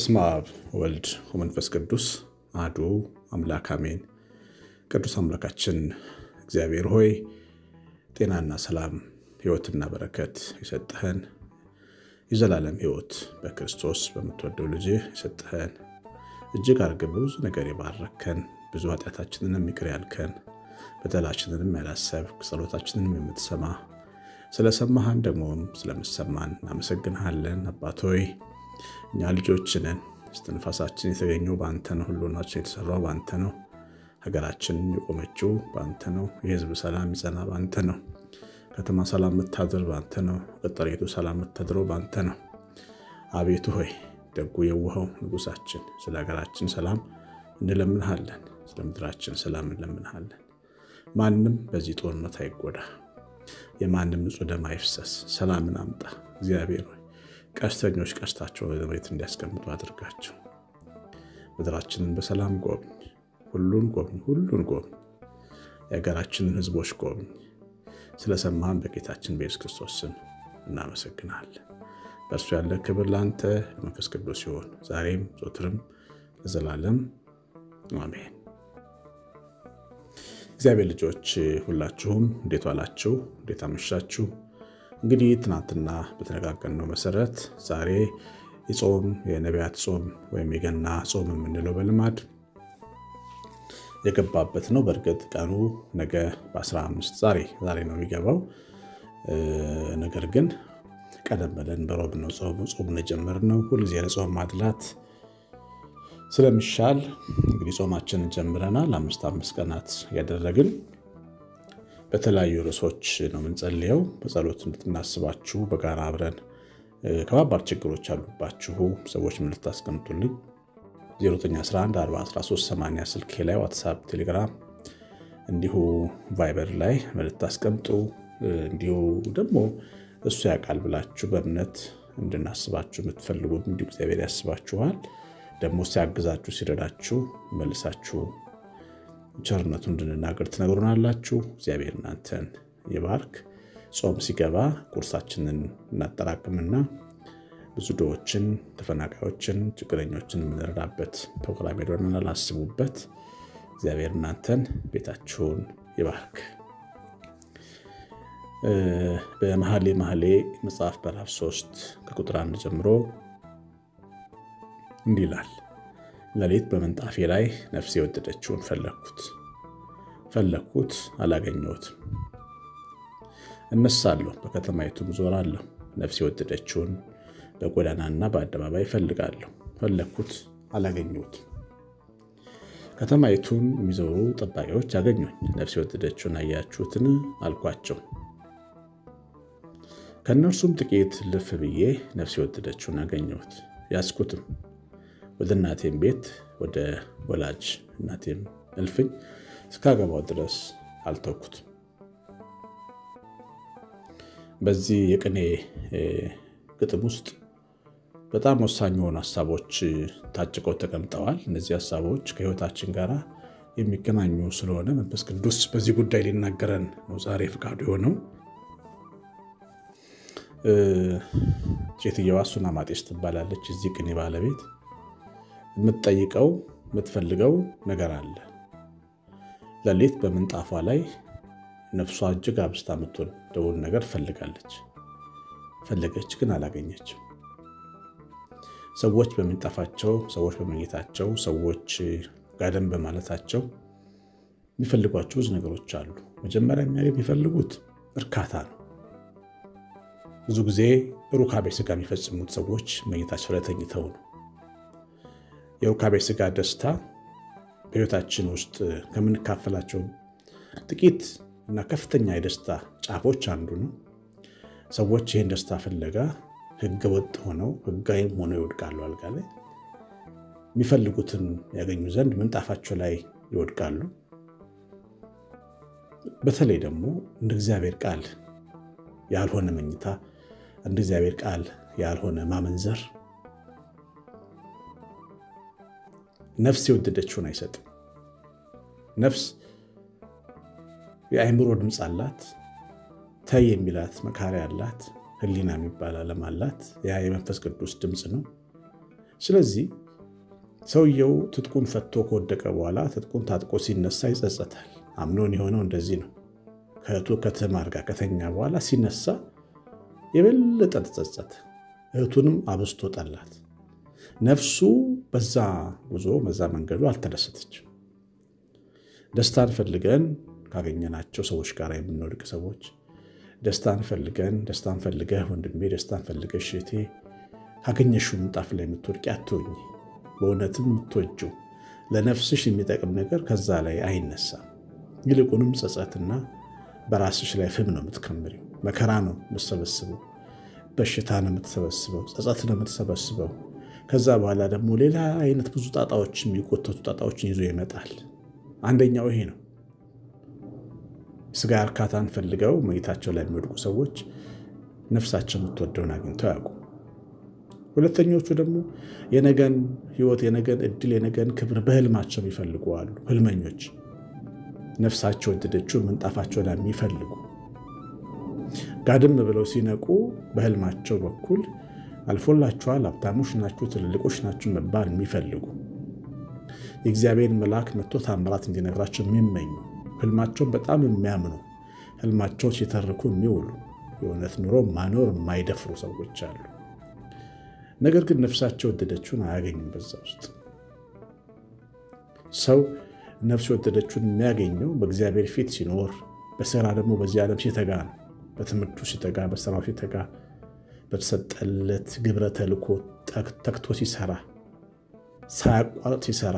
በስመ አብ ወልድ ወመንፈስ ቅዱስ አሐዱ አምላክ አሜን። ቅዱስ አምላካችን እግዚአብሔር ሆይ ጤናና ሰላም ሕይወትና በረከት የሰጠህን የዘላለም ሕይወት በክርስቶስ በምትወደው ልጅ የሰጠህን እጅግ አድርገህ በብዙ ነገር የባረከን ብዙ ኃጢአታችንንም ይቅር ያልከን በደላችንንም ያላሰብክ ጸሎታችንንም የምትሰማ ስለሰማህን ደግሞም ስለምሰማን እናመሰግንሃለን። አባት ሆይ እኛ ልጆች ነን። እስትንፋሳችን የተገኘው በአንተ ነው። ሁሉናችን የተሰራው በአንተ ነው። ሀገራችን የቆመችው በአንተ ነው። የሕዝብ ሰላም ይጸና በአንተ ነው። ከተማ ሰላም የምታድር በአንተ ነው። ቅጥሪቱ ሰላም የምታድረው በአንተ ነው። አቤቱ ሆይ ደጉ የውኸው ንጉሳችን ስለ ሀገራችን ሰላም እንለምንሃለን። ስለ ምድራችን ሰላም እንለምንሃለን። ማንም በዚህ ጦርነት አይጎዳ። የማንም ንጹሕ ደም አይፍሰስ። ሰላምን አምጣ እግዚአብሔር ሆይ ቀስተኞች ቀስታቸው ወደ መሬት እንዲያስቀምጡ አድርጋቸው። ምድራችንን በሰላም ጎብኝ። ሁሉን ጎብኝ፣ ሁሉን ጎብኝ። የሀገራችንን ሕዝቦች ጎብኝ። ስለሰማህን በጌታችን በኢየሱስ ክርስቶስ ስም እናመሰግናለን። በእርሱ ያለ ክብር ለአንተ መንፈስ ቅዱስ ሲሆን ዛሬም ዞትርም ለዘላለም አሜን። እግዚአብሔር ልጆች ሁላችሁም እንዴት ዋላችሁ? እንዴት አመሻችሁ? እንግዲህ ትናንትና በተነጋገርነው መሰረት ዛሬ የጾም የነቢያት ጾም ወይም የገና ጾም የምንለው በልማድ የገባበት ነው። በእርግጥ ቀኑ ነገ በ15 ዛሬ ዛሬ ነው የሚገባው። ነገር ግን ቀደም ብለን በሮብ ነው ጾሙን የጀመርነው። ሁልጊዜ ለጾም ማድላት ስለሚሻል እንግዲህ ጾማችንን ጀምረናል። አምስት አምስት ቀናት ያደረግን በተለያዩ ርዕሶች ነው የምንጸልየው። በጸሎት እንድትናስባችሁ በጋራ አብረን ከባባድ ችግሮች አሉባችሁ ሰዎች ምን ልታስቀምጡልኝ 09114138 ስልኬ ላይ ዋትሳፕ፣ ቴሌግራም እንዲሁ ቫይበር ላይ ልታስቀምጡ እንዲሁ ደግሞ እሱ ያውቃል ብላችሁ በእምነት እንድናስባችሁ የምትፈልጉ እንዲሁ እግዚአብሔር ያስባችኋል። ደግሞ ሲያግዛችሁ ሲረዳችሁ መልሳችሁ ቸርነቱ እንድንናገር ትነግሩናላችሁ። እግዚአብሔር እናንተን ይባርክ። ጾም ሲገባ ቁርሳችንን እናጠራቅምና ብዙ ድሆችን፣ ተፈናቃዮችን፣ ችግረኞችን የምንረዳበት ፕሮግራም ሄዶናል። አስቡበት። እግዚአብሔር እናንተን ቤታችሁን ይባርክ። በመኃልየ መኃልይ መጽሐፍ ምዕራፍ 3 ከቁጥር አንድ ጀምሮ እንዲህ ይላል። ሌሊት በምንጣፌ ላይ ነፍሴ የወደደችውን ፈለግኩት ፈለግኩት አላገኘሁትም። እነሳለሁ በከተማይቱም ዞራለሁ፣ ነፍሴ የወደደችውን በጎዳናና በአደባባይ እፈልጋለሁ። ፈለግኩት አላገኘሁትም። ከተማይቱን የሚዞሩ ጠባቂዎች አገኙኝ። ነፍሴ የወደደችውን አያችሁትን አልኳቸው። ከእነርሱም ጥቂት ልፍ ብዬ ነፍሴ የወደደችውን አገኘሁት፣ ያዝኩትም ወደ እናቴም ቤት ወደ ወላጅ እናቴም እልፍኝ እስካገባው ድረስ አልተውኩትም። በዚህ የቅኔ ግጥም ውስጥ በጣም ወሳኝ የሆኑ ሀሳቦች ታጭቀው ተቀምጠዋል። እነዚህ ሀሳቦች ከሕይወታችን ጋር የሚገናኙ ስለሆነ መንፈስ ቅዱስ በዚህ ጉዳይ ሊናገረን ነው ዛሬ ፈቃዱ የሆነው። ሴትየዋ ሱናማጤስ ትባላለች። እዚህ ቅኔ ባለቤት የምትጠይቀው የምትፈልገው ነገር አለ። ሌሊት በምንጣፏ ላይ ነፍሷ እጅግ አብስታ የምትወደውን ነገር ፈልጋለች። ፈለገች፣ ግን አላገኘችም። ሰዎች በምንጣፋቸው፣ ሰዎች በመኝታቸው፣ ሰዎች ጋደም በማለታቸው የሚፈልጓቸው ብዙ ነገሮች አሉ። መጀመሪያ የሚፈልጉት እርካታ ነው። ብዙ ጊዜ ሩካቤ ስጋ የሚፈጽሙት ሰዎች መኝታቸው ላይ ተኝተው ነው። የሩካቤ ስጋ ደስታ በሕይወታችን ውስጥ ከምንካፈላቸው ጥቂት እና ከፍተኛ የደስታ ጫፎች አንዱ ነው። ሰዎች ይህን ደስታ ፍለጋ ሕገ ወጥ ሆነው ሕጋዊም ሆነው ይወድቃሉ። አልጋ ላይ የሚፈልጉትን ያገኙ ዘንድ ምንጣፋቸው ላይ ይወድቃሉ። በተለይ ደግሞ እንደ እግዚአብሔር ቃል ያልሆነ መኝታ፣ እንደ እግዚአብሔር ቃል ያልሆነ ማመንዘር ነፍስ የወደደችውን አይሰጥም። ነፍስ የአእምሮ ድምፅ አላት። ተይ የሚላት መካሪያ አላት። ሕሊና የሚባል ዓለም አላት። ያ የመንፈስ ቅዱስ ድምፅ ነው። ስለዚህ ሰውየው ትጥቁን ፈቶ ከወደቀ በኋላ ትጥቁን ታጥቆ ሲነሳ ይጸጸታል። አምኖን የሆነው እንደዚህ ነው። ከእህቱ ከትዕማር ጋር ከተኛ በኋላ ሲነሳ የበለጠ ተጸጸተ። እህቱንም አብዝቶ ጠላት። ነፍሱ በዛ ጉዞ በዛ መንገዱ አልተደሰተችም። ደስታን ፈልገን ካገኘናቸው ሰዎች ጋር የምንወድቅ ሰዎች ደስታን ፈልገን ደስታን ፈልገህ ወንድሜ፣ ደስታን ፈልገሽ እህቴ ካገኘሽው ምንጣፍ ላይ የምትወድቂ አትሆኝ። በእውነትም የምትወጂው ለነፍስሽ የሚጠቅም ነገር ከዛ ላይ አይነሳም። ይልቁንም ጸጸትና በራስሽ ላይ ፍም ነው የምትከምሪው። መከራ ነው የምትሰበስበው። በሽታ ነው የምትሰበስበው። ጸጸት ነው የምትሰበስበው። ከዛ በኋላ ደግሞ ሌላ አይነት ብዙ ጣጣዎች የሚቆተቱ ጣጣዎችን ይዞ ይመጣል። አንደኛው ይሄ ነው። ስጋ እርካታን ፈልገው መኝታቸው ላይ የሚወድቁ ሰዎች ነፍሳቸው የምትወደውን አግኝተው ያውቁ። ሁለተኞቹ ደግሞ የነገን ሕይወት፣ የነገን እድል፣ የነገን ክብር በህልማቸው የሚፈልጉ አሉ። ህልመኞች ነፍሳቸው ወደደችው ምንጣፋቸው ላይ የሚፈልጉ ጋድም ብለው ሲነቁ በህልማቸው በኩል አልፎላችኋል፣ ሀብታሞች ናችሁ፣ ትልልቆች ናችሁ መባል የሚፈልጉ የእግዚአብሔር መልአክ መጥቶ ታምራት እንዲነግራቸው የሚመኙ ህልማቸውን በጣም የሚያምኑ ህልማቸውን ሲተርኩ የሚውሉ የእውነት ኑሮ ማኖር የማይደፍሩ ሰዎች አሉ። ነገር ግን ነፍሳቸው ወደደችውን አያገኙም። በዛ ውስጥ ሰው ነፍስ የወደደችውን የሚያገኘው በእግዚአብሔር ፊት ሲኖር፣ በስራ ደግሞ በዚህ ዓለም ሲተጋ ነው። በትምህርቱ ሲተጋ፣ በስራው ሲተጋ፣ በተሰጠለት ግብረ ተልኮ ተግቶ ሲሰራ፣ ሳያቋርጥ ሲሰራ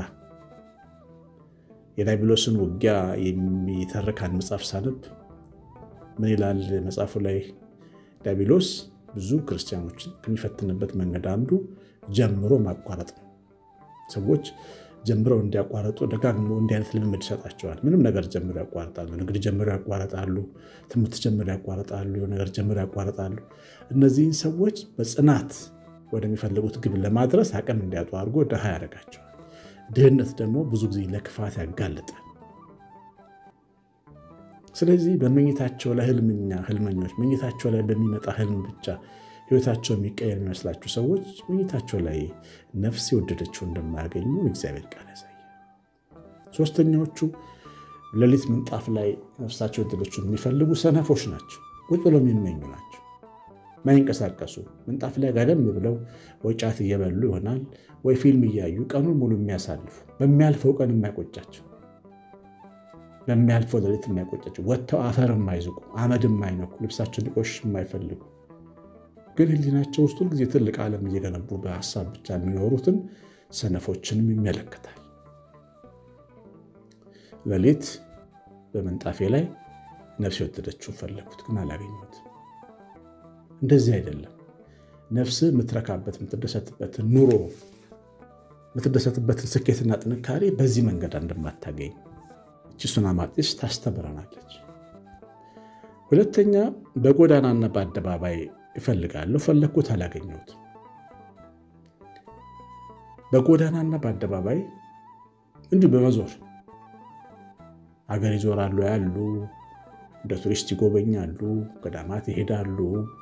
የዲያብሎስን ውጊያ የሚተርክ አንድ መጽሐፍ ሳነብ ምን ይላል መጽሐፉ ላይ? ዲያብሎስ ብዙ ክርስቲያኖችን ከሚፈትንበት መንገድ አንዱ ጀምሮ ማቋረጥ ነው። ሰዎች ጀምረው እንዲያቋረጡ ደጋግሞ እንዲህ አይነት ልምምድ ይሰጣቸዋል። ምንም ነገር ጀምሮ ያቋርጣሉ። ንግድ ጀምሮ ያቋርጣሉ። ትምህርት ጀምሮ ያቋርጣሉ። ነገር ጀምሮ ያቋርጣሉ። እነዚህን ሰዎች በጽናት ወደሚፈልጉት ግብ ለማድረስ አቅም እንዲያጡ አድርጎ ድሃ ያደርጋቸዋል። ድህነት ደግሞ ብዙ ጊዜ ለክፋት ያጋልጣል። ስለዚህ በመኝታቸው ላይ ህልምኛ ህልመኞች መኝታቸው ላይ በሚመጣ ህልም ብቻ ህይወታቸው የሚቀየር የሚመስላቸው ሰዎች መኝታቸው ላይ ነፍስ የወደደችው እንደማያገኙ እግዚአብሔር ቃል ያሳያል። ሶስተኛዎቹ ሌሊት ምንጣፍ ላይ ነፍሳቸው የወደደችውን የሚፈልጉ ሰነፎች ናቸው። ቁጭ ብለው የሚመኙ ናቸው። ማይንቀሳቀሱ ምንጣፍ ላይ ጋደም ብለው ወይ ጫት እየበሉ ይሆናል ወይ ፊልም እያዩ ቀኑን ሙሉ የሚያሳልፉ በሚያልፈው ቀን የማይቆጫቸው በሚያልፈው ሌሊት የማይቆጫቸው ወጥተው አፈር የማይዝቁ አመድ የማይነኩ ልብሳቸውን ሊቆሽ የማይፈልጉ ግን ህሊናቸው ውስጥ ሁልጊዜ ትልቅ ዓለም እየገነቡ በሀሳብ ብቻ የሚኖሩትን ሰነፎችንም ይመለከታል። ሌሊት በምንጣፌ ላይ ነፍስ የወደደችውን ፈለግኩት፣ ግን አላገኘሁት። እንደዚህ አይደለም። ነፍስ የምትረካበት የምትደሰትበትን ኑሮ የምትደሰትበትን ስኬትና ጥንካሬ በዚህ መንገድ እንደማታገኝ እቺ ሱናማጢስ ታስተምረናለች። ሁለተኛ በጎዳናና በአደባባይ እፈልጋለሁ፣ ፈለግኩት፣ አላገኘሁት። በጎዳናና በአደባባይ እንዲሁ በመዞር ሀገር ይዞራሉ ያሉ እንደ ቱሪስት ይጎበኛሉ፣ ገዳማት ይሄዳሉ፣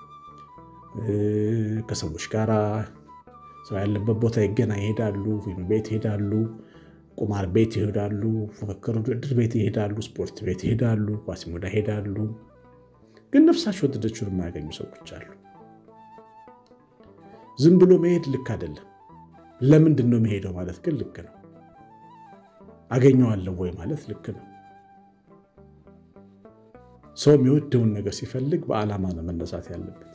ከሰዎች ጋር ሰው ያለበት ቦታ ይገና ይሄዳሉ፣ ፊልም ቤት ይሄዳሉ፣ ቁማር ቤት ይሄዳሉ፣ ፉክክር ውድድር ቤት ይሄዳሉ፣ ስፖርት ቤት ይሄዳሉ፣ ኳስ ሜዳ ይሄዳሉ። ግን ነፍሳቸው ወደደችውን የማያገኙ ሰዎች አሉ። ዝም ብሎ መሄድ ልክ አይደለም። ለምንድን ነው መሄደው ማለት ግን ልክ ነው። አገኘዋለሁ ወይ ማለት ልክ ነው። ሰው የሚወደውን ነገር ሲፈልግ በዓላማ ነው መነሳት ያለበት።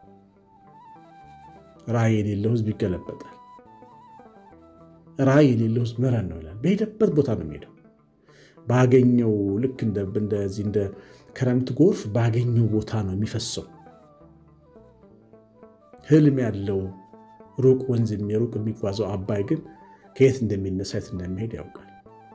ራዕይ የሌለው ሕዝብ ይገለበጣል። ራዕይ የሌለው ሕዝብ መረን ነው ይላል። በሄደበት ቦታ ነው የሚሄደው። ባገኘው ልክ እንደዚህ እንደ ክረምት ጎርፍ ባገኘው ቦታ ነው የሚፈሰው። ህልም ያለው ሩቅ ወንዝ የሚሩቅ የሚጓዘው አባይ ግን ከየት እንደሚነሳ የት እንደሚሄድ ያውቃል።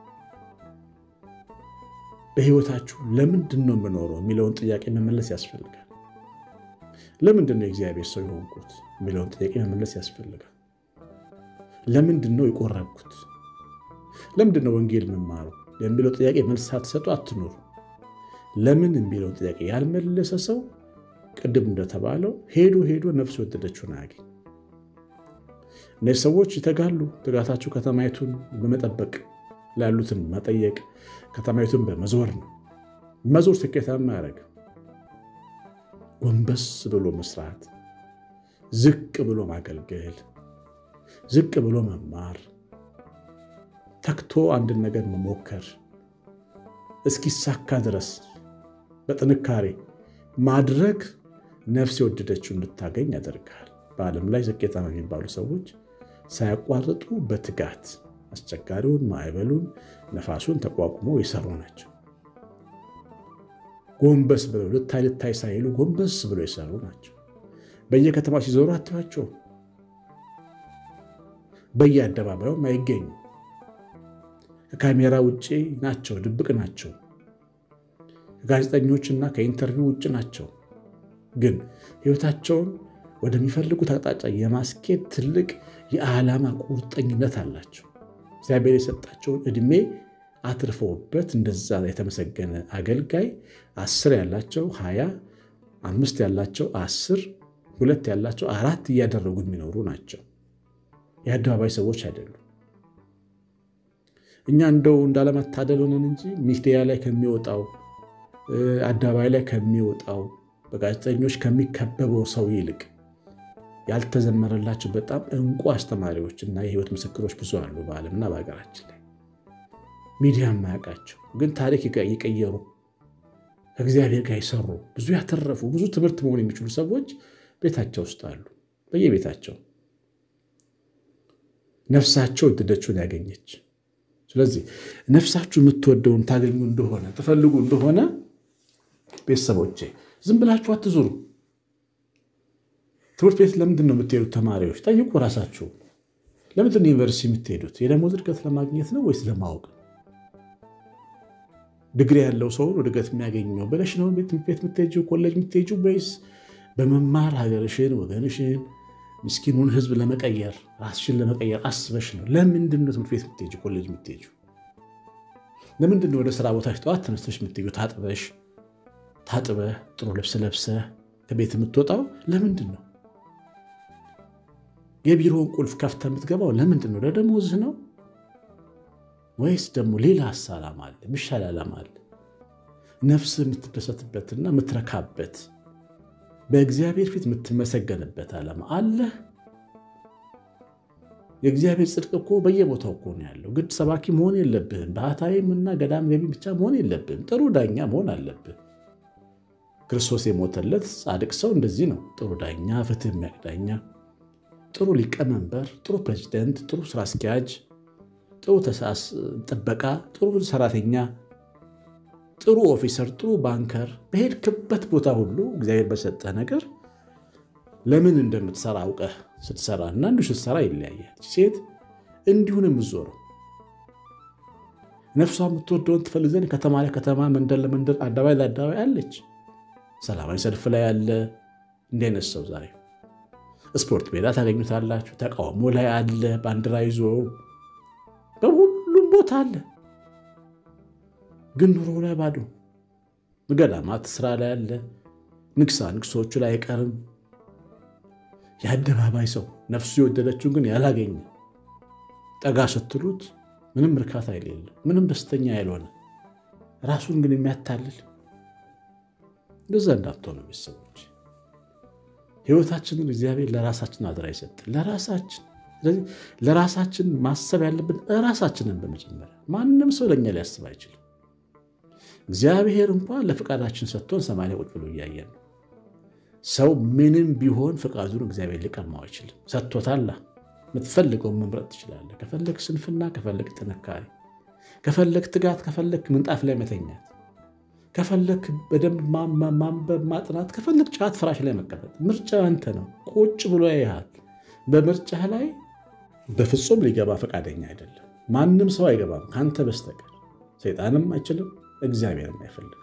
በህይወታችሁ ለምንድን ነው የምኖረው የሚለውን ጥያቄ መመለስ ያስፈልጋል። ለምንድን ነው የእግዚአብሔር ሰው የሆንኩት የሚለውን ጥያቄ መመለስ ያስፈልጋል። ለምንድን ነው የቆረብኩት? ለምንድን ነው ወንጌል የምማረው የሚለው ጥያቄ መልስ ሳትሰጡ አትኖሩ። ለምን የሚለውን ጥያቄ ያልመለሰ ሰው ቅድም እንደተባለው ሄዶ ሄዶ ነፍስ የወደደችውን አያገኝ። እነዚህ ሰዎች ይተጋሉ። ትጋታቸው ከተማይቱን በመጠበቅ ላሉትን መጠየቅ፣ ከተማይቱን በመዞር ነው። መዞር ስኬታማ ያደረግ ጎንበስ ብሎ መስራት፣ ዝቅ ብሎ ማገልገል፣ ዝቅ ብሎ መማር፣ ተክቶ አንድን ነገር መሞከር እስኪሳካ ድረስ በጥንካሬ ማድረግ ነፍስ የወደደችው እንድታገኝ ያደርጋል። በዓለም ላይ ስኬታማ የሚባሉ ሰዎች ሳያቋርጡ በትጋት አስቸጋሪውን፣ ማዕበሉን፣ ነፋሱን ተቋቁሞ የሰሩ ናቸው። ጎንበስ ብለው ልታይ ልታይ ሳይሉ ጎንበስ ብለው የሰሩ ናቸው። በየከተማ ሲዞሩ አትባቸው። በየአደባባዩም አይገኙ። ከካሜራ ውጭ ናቸው፣ ድብቅ ናቸው። ከጋዜጠኞችና ከኢንተርቪው ውጭ ናቸው። ግን ሕይወታቸውን ወደሚፈልጉት አቅጣጫ የማስኬድ ትልቅ የዓላማ ቁርጠኝነት አላቸው። እግዚአብሔር የሰጣቸውን ዕድሜ አትርፈውበት እንደዛ የተመሰገነ አገልጋይ አስር ያላቸው ሀያ አምስት ያላቸው አስር ሁለት ያላቸው አራት እያደረጉ የሚኖሩ ናቸው። የአደባባይ ሰዎች አይደሉም። እኛ እንደው እንዳለመታደል ሆነን እንጂ ሚዲያ ላይ ከሚወጣው አደባባይ ላይ ከሚወጣው በጋዜጠኞች ከሚከበበው ሰው ይልቅ ያልተዘመረላቸው በጣም እንቁ አስተማሪዎች እና የህይወት ምስክሮች ብዙ አሉ በዓለምና በሀገራችን ላይ ሚዲያ የማያውቃቸው ግን ታሪክ የቀየሩ ከእግዚአብሔር ጋር የሰሩ ብዙ ያተረፉ ብዙ ትምህርት መሆን የሚችሉ ሰዎች ቤታቸው ውስጥ አሉ። በየቤታቸው ነፍሳቸው የወደደችውን ያገኘች። ስለዚህ ነፍሳችሁ የምትወደውን ታገኙ እንደሆነ ትፈልጉ እንደሆነ ቤተሰቦቼ ዝም ብላችሁ አትዙሩ። ትምህርት ቤት ለምንድን ነው የምትሄዱት? ተማሪዎች ጠይቁ ራሳችሁ። ለምንድን ነው ዩኒቨርሲቲ የምትሄዱት? የደሞዝ እድገት ለማግኘት ነው ወይስ ለማወቅ? ድግሪ ያለው ሰውን እድገት የሚያገኘው ብለሽ ነው ትምህርት ቤት የምትሄጂው ኮሌጅ የምትሄጂው ወይስ በመማር ሀገርሽን፣ ወገንሽን፣ ምስኪኑን ህዝብ ለመቀየር ራስሽን ለመቀየር አስበሽ ነው? ለምንድን ነው ትምህርት ቤት የምትሄጂው ኮሌጅ የምትሄጂው? ለምንድን ነው ወደ ስራ ቦታሽ ጠዋት ተነስተሽ የምትሄጂው? ታጥበሽ ታጥበህ ጥሩ ልብስ ለብሰህ ከቤት የምትወጣው ለምንድን ነው? የቢሮውን ቁልፍ ከፍተህ የምትገባው ለምንድን ነው? ለደሞዝህ ነው ወይስ ደግሞ ሌላ ዓላማ አለ? የሚሻል ዓላማ አለ? ነፍስ የምትደሰትበትና የምትረካበት በእግዚአብሔር ፊት የምትመሰገንበት ዓላማ አለ? የእግዚአብሔር ጽድቅ እኮ በየቦታው እኮ ነው ያለው። ግድ ሰባኪ መሆን የለብህም። ባህታዊም እና ገዳም ገቢ ብቻ መሆን የለብህም። ጥሩ ዳኛ መሆን አለብህ። ክርስቶስ የሞተለት ጻድቅ ሰው እንደዚህ ነው። ጥሩ ዳኛ፣ ፍትህ የሚያውቅ ዳኛ፣ ጥሩ ሊቀመንበር፣ ጥሩ ፕሬዚደንት፣ ጥሩ ስራ አስኪያጅ፣ ጥሩ ተሳስ ጥበቃ፣ ጥሩ ሰራተኛ፣ ጥሩ ኦፊሰር፣ ጥሩ ባንከር፣ በሄድክበት ቦታ ሁሉ እግዚአብሔር በሰጠህ ነገር ለምን እንደምትሰራ አውቀህ ስትሰራ እና እንዲሁ ስትሰራ ይለያያል። ሴት እንዲሁን የምትዞረው ነፍሷ የምትወደውን ትፈልግ ዘንድ ከተማ ለከተማ መንደር ለመንደር አደባባይ ለአደባባይ አለች። ሰላማዊ ሰልፍ ላይ ያለ እንዲህ አይነት ሰው ዛሬ ስፖርት ሜዳ ታገኙታላችሁ። ተቃውሞ ላይ አለ፣ ባንዲራ ይዞ በሁሉም ቦታ አለ። ግን ኑሮ ላይ ባዶ። ገዳማት ስራ ላይ አለ፣ ንግሳ ንግሶቹ ላይ አይቀርም። የአደባባይ ሰው ነፍሱ የወደደችውን ግን ያላገኘ ጠጋ ስትሉት ምንም እርካታ የሌለው ምንም ደስተኛ ያልሆነ ራሱን ግን የሚያታልል እንደዛ እንዳትሆኑ ቤተሰቦች። ህይወታችንን እግዚአብሔር ለራሳችን አደራ ይሰጥን። ለራሳችን ስለዚህ ለራሳችን ማሰብ ያለብን ራሳችንን በመጀመሪያ ማንም ሰው ለእኛ ሊያስብ አይችልም። እግዚአብሔር እንኳን ለፈቃዳችን ሰጥቶን ሰማይ ላይ ቁጭ ብሎ እያየን ነው። ሰው ምንም ቢሆን ፈቃዱን እግዚአብሔር ሊቀማው አይችልም። ሰጥቶታላ። የምትፈልገውን መምረጥ ትችላለህ። ከፈለግ ስንፍና፣ ከፈለግ ጥንካሬ፣ ከፈለግ ትጋት፣ ከፈለግ ምንጣፍ ላይ መተኛት ከፈለክ በደንብ ማንበብ ማጥናት፣ ከፈለክ ጫት ፍራሽ ላይ መቀመጥ፣ ምርጫ አንተ ነው። ቁጭ ብሎ ያይሃል። በምርጫህ ላይ በፍጹም ሊገባ ፈቃደኛ አይደለም። ማንም ሰው አይገባም ከአንተ በስተቀር ሰይጣንም አይችልም፣ እግዚአብሔርም አይፈልግም።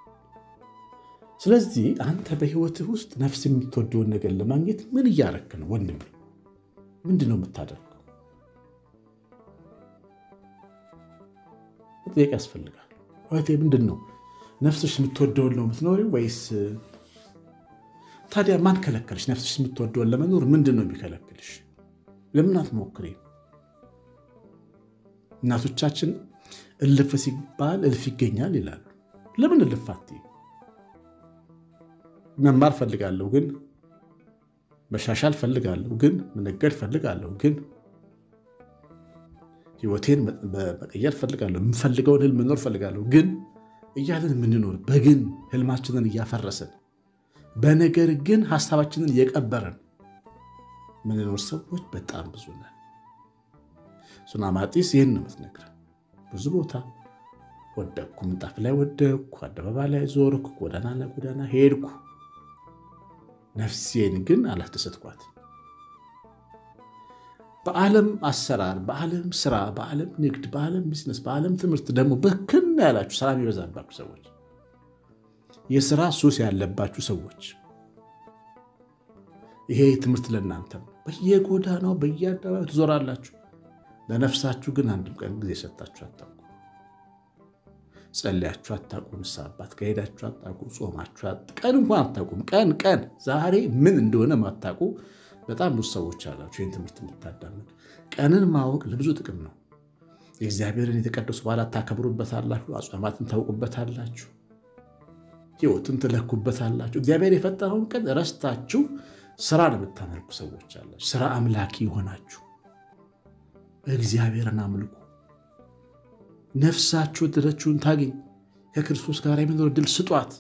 ስለዚህ አንተ በህይወትህ ውስጥ ነፍስ የምትወደውን ነገር ለማግኘት ምን እያረክ ነው? ወንድም ምንድን ነው የምታደርገው? መጠየቅ ያስፈልጋል። እህቴ ምንድን ነው ነፍስሽ የምትወደውን ነው የምትኖሪው ወይስ? ታዲያ ማን ከለከልሽ? ነፍስሽ የምትወደውን ለመኖር ምንድን ነው የሚከለክልሽ? ለምን አትሞክሪ? እናቶቻችን እልፍ ሲባል እልፍ ይገኛል ይላሉ። ለምን እልፍ አትይም? መማር ፈልጋለሁ ግን መሻሻል ፈልጋለሁ ግን መነገድ ፈልጋለሁ ግን ህይወቴን መቀየር ፈልጋለሁ የምፈልገውን ህልም መኖር ፈልጋለሁ ግን እያለን የምንኖር በግን ህልማችንን እያፈረስን በነገር ግን ሀሳባችንን እየቀበረን ምንኖር ሰዎች በጣም ብዙ ነን። ሱናማጢስ ይህን ነው የምትነግረን። ብዙ ቦታ ወደቅኩ፣ ምንጣፍ ላይ ወደቅኩ፣ አደባባይ ላይ ዞርኩ፣ ጎዳና ለጎዳና ሄድኩ ነፍሴን ግን አላስደሰትኳት። በዓለም አሰራር፣ በዓለም ስራ፣ በዓለም ንግድ፣ በዓለም ቢዝነስ፣ በዓለም ትምህርት ደግሞ በክና ያላችሁ ሰላም የበዛባችሁ ሰዎች፣ የስራ ሱስ ያለባችሁ ሰዎች ይሄ ትምህርት ለእናንተ ነው። በየጎዳናው በየአደባባዩ ትዞራላችሁ። ለነፍሳችሁ ግን አንድም ቀን ጊዜ ሰጣችሁ አታውቁ። ጸልያችሁ አታውቁ። ንስሐ አባት ከሄዳችሁ አታውቁ። ጾማችሁ ቀን እንኳን አታውቁም። ቀን ቀን ዛሬ ምን እንደሆነ ማታውቁ በጣም ብዙ ሰዎች አላችሁ። ይህን ትምህርት የምታዳምጡ ቀንን ማወቅ ለብዙ ጥቅም ነው። የእግዚአብሔርን የተቀደሱ በዓላት ታከብሩበታላችሁ። አጽዋማትን ታውቁበታላችሁ። ሕይወትን ትለኩበታላችሁ። እግዚአብሔር የፈጠረውን ቀን ረስታችሁ ስራን የምታመልኩ ሰዎች አላችሁ። ስራ አምላኪ የሆናችሁ እግዚአብሔርን አምልኩ። ነፍሳችሁ ድረችውን ታገኝ። ከክርስቶስ ጋር የሚኖር ድል ስጧት።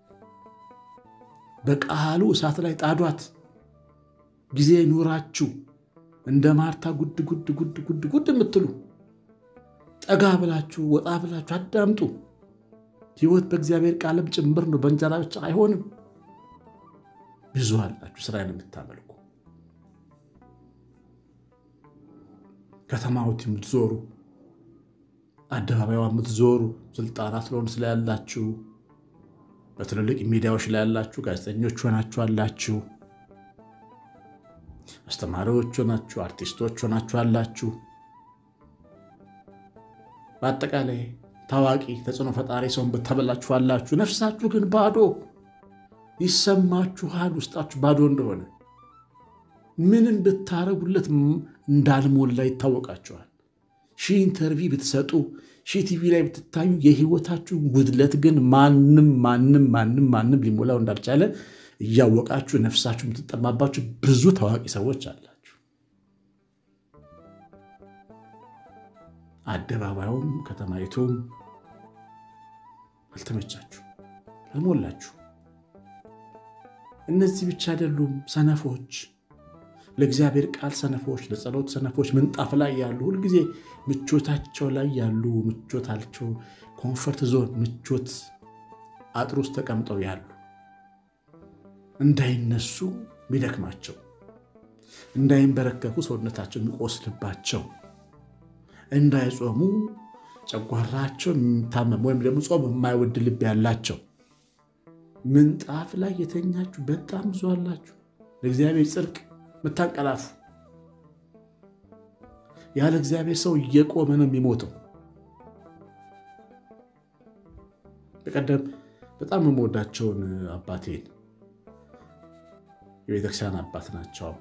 በቃሉ እሳት ላይ ጣዷት። ጊዜ ኑራችሁ እንደ ማርታ ጉድ ጉድ ጉድ ጉድ ጉድ የምትሉ ጠጋ ብላችሁ ወጣ ብላችሁ አዳምጡ። ሕይወት በእግዚአብሔር ቃልም ጭምር ነው፣ በእንጀራ ብቻ አይሆንም። ብዙ አላችሁ ስራዬን የምታመልኩ ከተማዎት የምትዞሩ አደባባዩ የምትዞሩ ስልጣናት ለሆን ስላያላችሁ በትልልቅ ሚዲያዎች ላይ ያላችሁ ጋዜጠኞች ሆናችሁ አላችሁ፣ አስተማሪዎች ሆናችሁ፣ አርቲስቶች ሆናችሁ አላችሁ። በአጠቃላይ ታዋቂ ተጽዕኖ ፈጣሪ ሰውን ብታበላችሁ አላችሁ። ነፍሳችሁ ግን ባዶ ይሰማችኋል። ውስጣችሁ ባዶ እንደሆነ ምንም ብታረጉለት እንዳልሞላ ይታወቃችኋል። ሺህ ኢንተርቪው ብትሰጡ ሺህ ቲቪ ላይ ብትታዩ የህይወታችሁ ጉድለት ግን ማንም ማንም ማንም ማንም ሊሞላው እንዳልቻለ እያወቃችሁ ነፍሳችሁ የምትጠማባችሁ ብዙ ታዋቂ ሰዎች አላችሁ። አደባባዩም ከተማይቱም አልተመቻችሁ፣ አልሞላችሁ። እነዚህ ብቻ አይደሉም ሰነፎች ለእግዚአብሔር ቃል ሰነፎች፣ ለጸሎት ሰነፎች፣ ምንጣፍ ላይ ያሉ ሁልጊዜ ምቾታቸው ላይ ያሉ ምቾታቸው ኮንፈርት ዞን ምቾት አጥር ውስጥ ተቀምጠው ያሉ እንዳይነሱ የሚደክማቸው እንዳይንበረከኩ ሰውነታቸው የሚቆስልባቸው እንዳይጾሙ ጨጓራቸው የሚታመም ወይም ደግሞ ጾም የማይወድ ልብ ያላቸው ምንጣፍ ላይ የተኛችሁ በጣም ብዙ አላችሁ። ለእግዚአብሔር ጽድቅ የምታንቀላፉ ያለ እግዚአብሔር ሰው እየቆመ ነው የሚሞተው። በቀደም በጣም የምወዳቸውን አባቴን የቤተክርስቲያን አባት ናቸው። አባ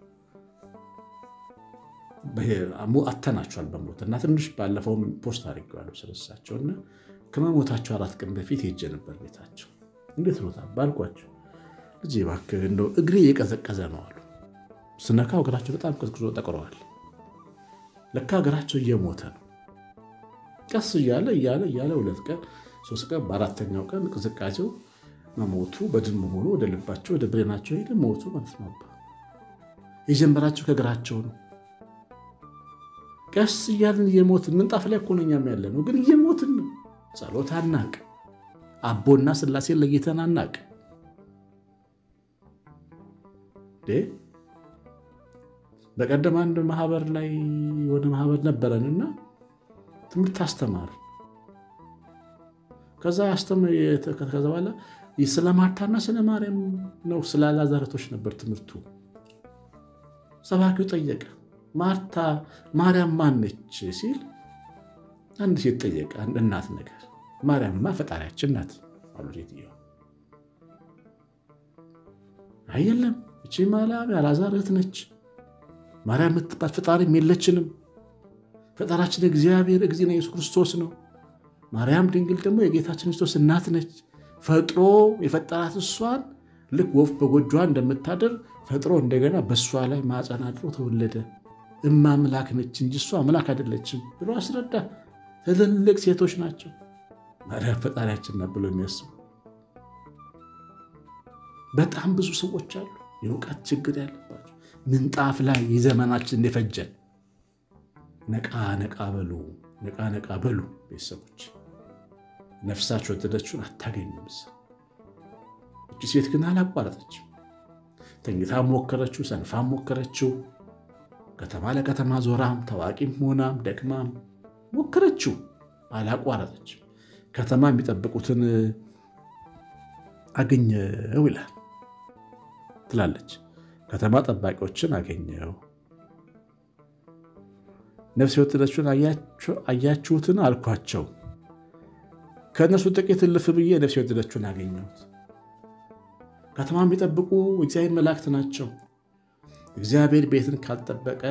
አተናቸዋል በሞት እና ትንሽ ባለፈውም ፖስት አድርጌዋለሁ ስለሳቸው እና ከመሞታቸው አራት ቀን በፊት ሄጄ ነበር ቤታቸው። እንዴት ኖታ ባልኳቸው ልጄ እባክህ እንደው እግሬ እየቀዘቀዘ ነው አሉ። ስነካው እግራቸው በጣም ቀዝቅዞ ጠቅረዋል። ለካ እግራቸው እየሞተ ነው። ቀስ እያለ እያለ እያለ ሁለት ቀን ሶስት ቀን በአራተኛው ቀን ቅዝቃዜው መሞቱ በድን መሆኑ ወደ ልባቸው ወደ ብሬናቸው ሄደ ሞቱ ማለት ነው። የጀመራቸው ከእግራቸው ነው። ቀስ እያልን እየሞትን ምንጣፍ ላይ እኮ ነው እኛም ያለ ነው፣ ግን እየሞትን ነው። ጸሎት አናቅ፣ አቦና ስላሴን ለይተን አናቅ። በቀደም አንድ ማህበር ላይ የሆነ ማህበር ነበረን እና ትምህርት አስተማር ከዛ ከዛ በኋላ ስለ ማርታና ስለ ማርያም ነው ስለ ላዛረቶች ነበር ትምህርቱ። ሰባኪው ጠየቀ፣ ማርታ ማርያም ማነች ሲል አንድ ሴት ጠየቀ፣ አንድ እናት ነገር። ማርያምማ ፈጣሪያችን ናት አሉ ሴትየዋ። አየለም እቺ ማርያም ያላዛር እህት ነች ማርያም የምትባል ፈጣሪም የለችንም። ፈጣራችን እግዚአብሔር እግዚእነ ኢየሱስ ክርስቶስ ነው። ማርያም ድንግል ደግሞ የጌታችን ክርስቶስ እናት ነች። ፈጥሮ የፈጠራት እሷን ልክ ወፍ በጎጇ እንደምታደር ፈጥሮ እንደገና በእሷ ላይ ማፀን አድሮ ተወለደ። እማ አምላክ ነች እንጂ እሷ አምላክ አይደለችም ብሎ አስረዳ። ትልልቅ ሴቶች ናቸው ማርያም ፈጣሪያችን ናት ብሎ የሚያስቡ በጣም ብዙ ሰዎች አሉ፣ የእውቀት ችግር ያለባቸው ምንጣፍ ላይ የዘመናችን እንደፈጀን። ነቃ ነቃ በሉ፣ ነቃ ነቃ በሉ ቤተሰቦች። ነፍሳቸው ወደደችውን አታገኙም። እቺ ሴት ግን አላቋረጠችም። ተኝታ ሞከረችው፣ ሰንፋ ሞከረችው። ከተማ ለከተማ ዞራም ታዋቂም ሆናም ደክማም ሞከረችው፣ አላቋረጠችም። ከተማ የሚጠብቁትን አገኘው ይላል ትላለች። ከተማ ጠባቂዎችን አገኘው። ነፍስ የወደደችውን አያችሁትን አልኳቸው። ከእነርሱ ጥቂት እልፍ ብዬ ነፍስ የወደደችውን አገኘሁት። ከተማ የሚጠብቁ እግዚአብሔር መላእክት ናቸው። እግዚአብሔር ቤትን ካልጠበቀ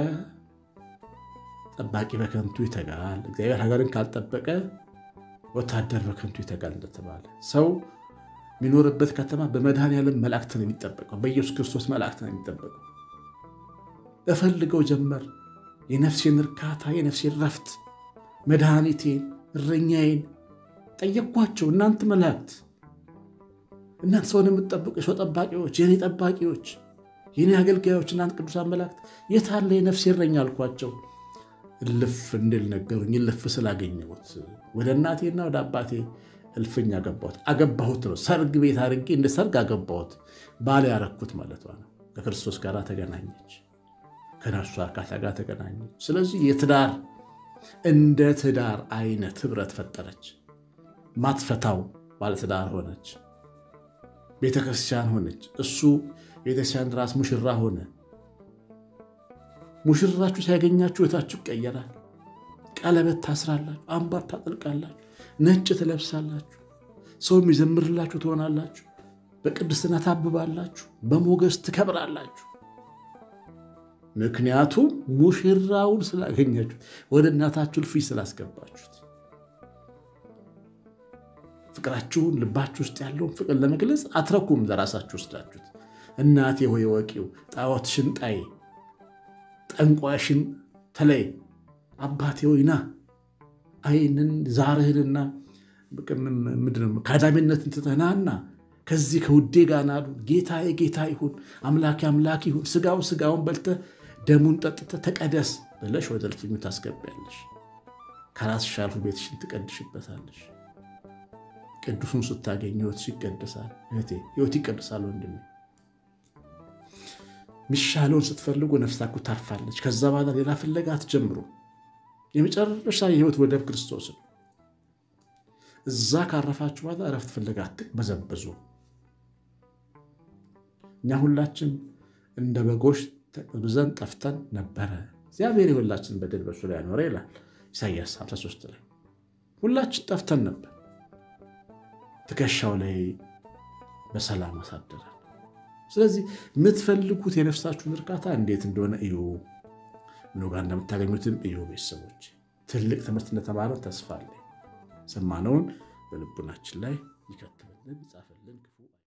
ጠባቂ በከንቱ ይተጋል። እግዚአብሔር ሀገርን ካልጠበቀ ወታደር በከንቱ ይተጋል እንደተባለ ሰው የሚኖርበት ከተማ በመድኃኔዓለም መላእክት ነው የሚጠበቀው። በኢየሱስ ክርስቶስ መላእክት ነው የሚጠበቀው። እፈልገው ጀመር የነፍሴን እርካታ፣ የነፍሴን ረፍት፣ መድኃኒቴን፣ እረኛዬን ጠየቅኳቸው። እናንተ መላእክት፣ እናንተ ሰውን የምትጠብቁ የሰው ጠባቂዎች፣ የኔ ጠባቂዎች፣ የኔ አገልጋዮች፣ እናንተ ቅዱሳን መላእክት የት አለ የነፍሴ እረኛ አልኳቸው። እልፍ እንድል ነገሩኝ። እልፍ ስላገኘሁት ወደ እናቴና ወደ አባቴ እልፍኝ አገባሁት። አገባሁት ነው ሰርግ ቤት አድርጌ እንደ ሰርግ አገባሁት። ባል ያረኩት ማለቷ ነው። ከክርስቶስ ጋር ተገናኘች፣ ከነፍሱ አካል ጋር ተገናኘች። ስለዚህ የትዳር እንደ ትዳር አይነት ህብረት ፈጠረች። ማትፈታው ባለትዳር ሆነች፣ ቤተክርስቲያን ሆነች። እሱ ቤተክርስቲያን ራስ ሙሽራ ሆነ። ሙሽራችሁ ሲያገኛችሁ ህይወታችሁ ይቀየራል። ቀለበት ታስራላችሁ፣ አምባር ታጠልቃላችሁ፣ ነጭ ትለብሳላችሁ፣ ሰው የሚዘምርላችሁ ትሆናላችሁ፣ በቅድስና ታብባላችሁ፣ በሞገስ ትከብራላችሁ። ምክንያቱም ሙሽራውን ስላገኛችሁት፣ ወደ እናታችሁ እልፍኝ ስላስገባችሁት። ፍቅራችሁን ልባችሁ ውስጥ ያለውን ፍቅር ለመግለጽ አትረኩም። ለራሳችሁ ወስዳችሁት እናቴ ሆይ ወቂው ጣዖትሽን ጣይ ጠንቋሽን ተለይ አባቴ ሆይና አይንን ዛርህንና ከአዳሚነትን ትተናና ከዚህ ከውዴ ጋር ናዱ ጌታዬ ጌታ ይሁን አምላኬ አምላክ ይሁን ስጋው ስጋውን በልተህ ደሙን ጠጥተህ ተቀደስ ብለሽ ወደ እልፍኙ ታስገቢያለሽ። ከራስሽ አልፎ ቤትሽን ትቀድሽበታለሽ። ቅዱሱን ስታገኝ ህይወትሽ ይቀድሳል። እህቴ ህይወት ይቀድሳል ወንድሜ። ሚሻለውን ስትፈልጉ ነፍሳችሁ ታርፋለች። ከዛ በኋላ ሌላ ፍለጋ አትጀምሩ። የመጨረሻ የህይወት ወደብ ክርስቶስ ነው። እዛ ካረፋችሁ በኋላ እረፍት ፍለጋ አትበዘበዙ። እኛ ሁላችን እንደ በጎች ተቅብዘን ጠፍተን ነበረ፣ እግዚአብሔር የሁላችን በደል በሱ ላይ ያኖረ ይላል ኢሳይያስ 53 ላይ። ሁላችን ጠፍተን ነበር፣ ትከሻው ላይ በሰላም አሳደራል። ስለዚህ የምትፈልጉት የነፍሳችሁን እርካታ እንዴት እንደሆነ እዩ። ምኑ ጋር እንደምታገኙትም እዩ። ቤተሰቦች ትልቅ ትምህርት እንደተማረ ተስፋ አለኝ። ሰማነውን በልቡናችን ላይ ይከትብልን፣ ይጻፍልን።